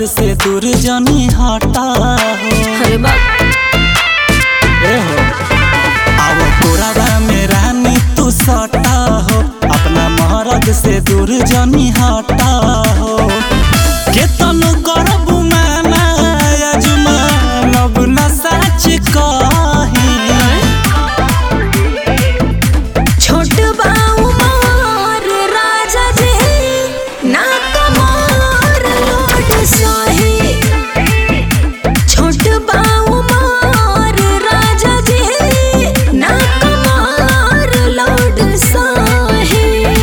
से दूर जनी हटा हो अरे बाप ए हो अब तोरा में रानी तू सटा हो अपना मरद से दूर जनी हटा हो केतन करबू माना अजमानब न सच कही छोट बाऊ मोर राजा जी ना कमर लोट सही छोट बाऊ मोर राजा जी ना कमर लोट सही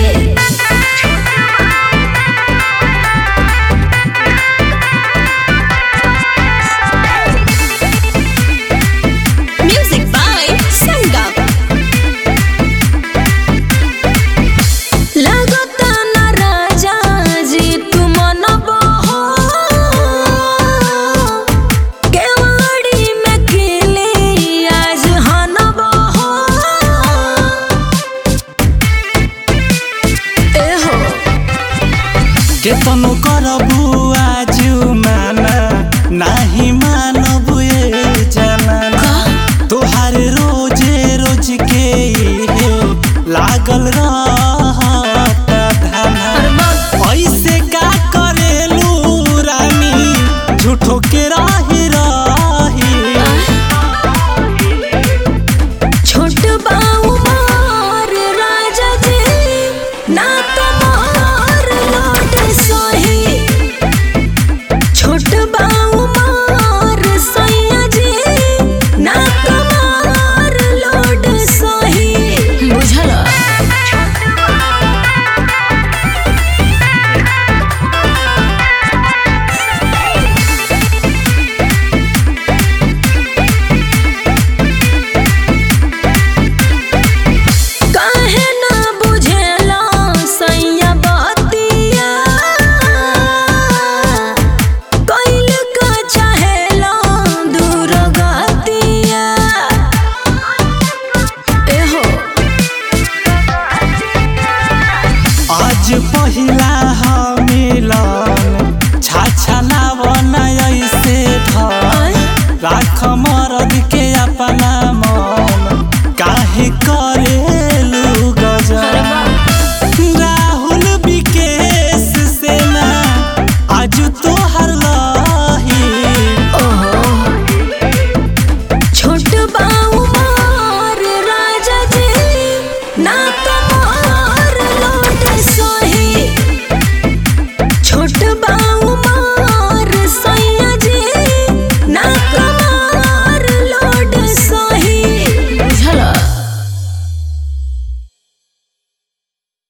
Music by Sangam. लगता न राजा जी तुम न बहो केवाड़ी में खिली आज हन बहो ए हो केतनो करबू आजू माना नाही मानबू ए जमाना तोहार रोजे रोज के इहे लागल रहत धाना ऐसे का करेलू रानी झूठो के राही राही छोट बाऊ मोर राजा जी ना कमर लोट सही छोट बाऊ मोर सैया जी ना कमर लोट सही बुझल काहे ना बुझेला सैया बतिया कैल का चाहेला दूर गतिया एहो आज पहिला ह मिलन छाछा लावन ऐसे धर राख मरद के अपना